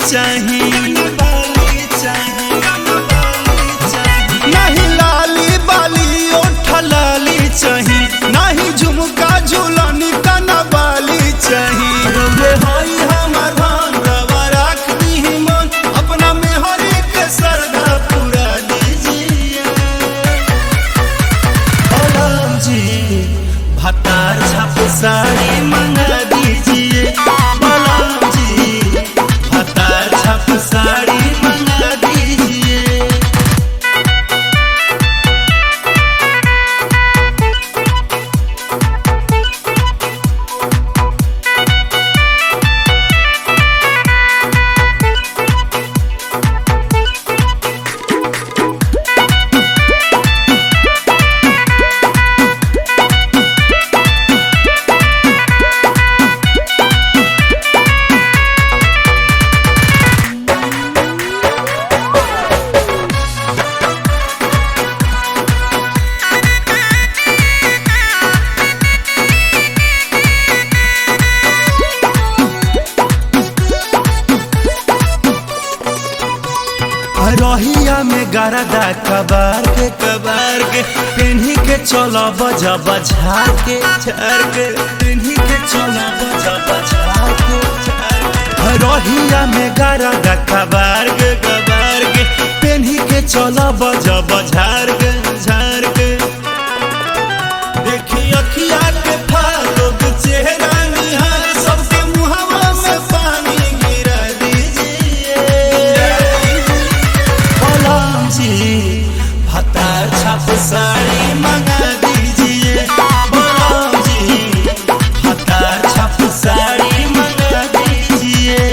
चाही नहीं लाली बाली ओठ लाली चाही नहीं झुमका झूलनी कना बाली चाही रउए हई हमर धन रवा राख दीही मन अपना मेहरी के सरदा पूरा दीजिए राम जी भतार छाप साड़ी मंगा दीजिए बलराम जी भतार छाप साड़ी मंगा दीजिए रहिया में गरदा कबार के कबार के पिन्ही के चलो बजा बझार के झार के पिन्ही के चलो बजा बझार के झार के रहिया में गरदा कबार के कबार के पिन्ही के चलो बजा बझार के झार के देखी अखिया के फालोग चेहरा निहार सबके मुहवा में पानी गिरा दीजिए बलराम जी भतार छाप साड़ी मंगा दीजिए बलराम जी भतार छाप साड़ी मंगा दीजिए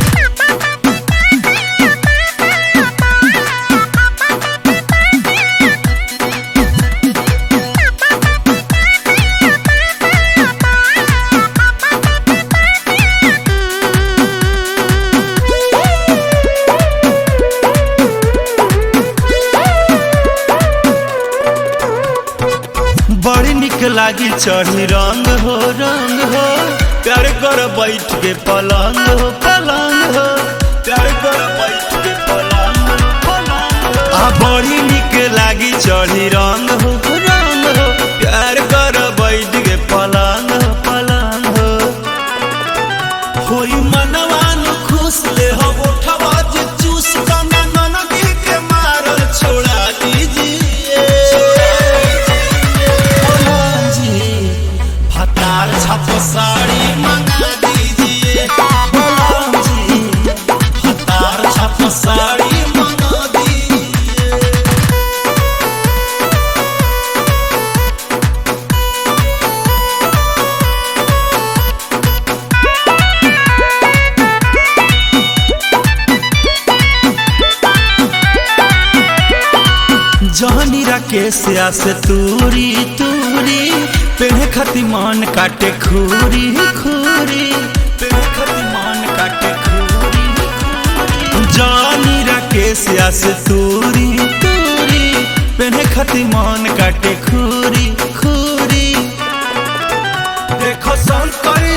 बड़ी निक लागी चढ़ी रंग हो रंग हो प्यार कर बैठ के पलंग हो पलंग हो प्यार कर बैठ के पलंग हो पलंग हो आ बड़ी निक लागी चढ़ी रंग हो रंग हो प्यार कर बैठ के पलंग हो पलंग हो होई मनवान खुश ले हो उठवा जे चूस कना ननदी के मारल छोड़ा दीजिए बलराम जी भतार छप साड़ी मंगा दीजिए बलराम जी भतार छप साड़ी मंगा दीजिए जहनी राकेश से तूरी तूरी पेड़ खती मन काटे खूरी खूरी पेड़ खती मन काटे खूरी खूरी जहनी राकेश से तूरी तूरी पेड़ खती मन काटे खूरी खूरी देखो संकर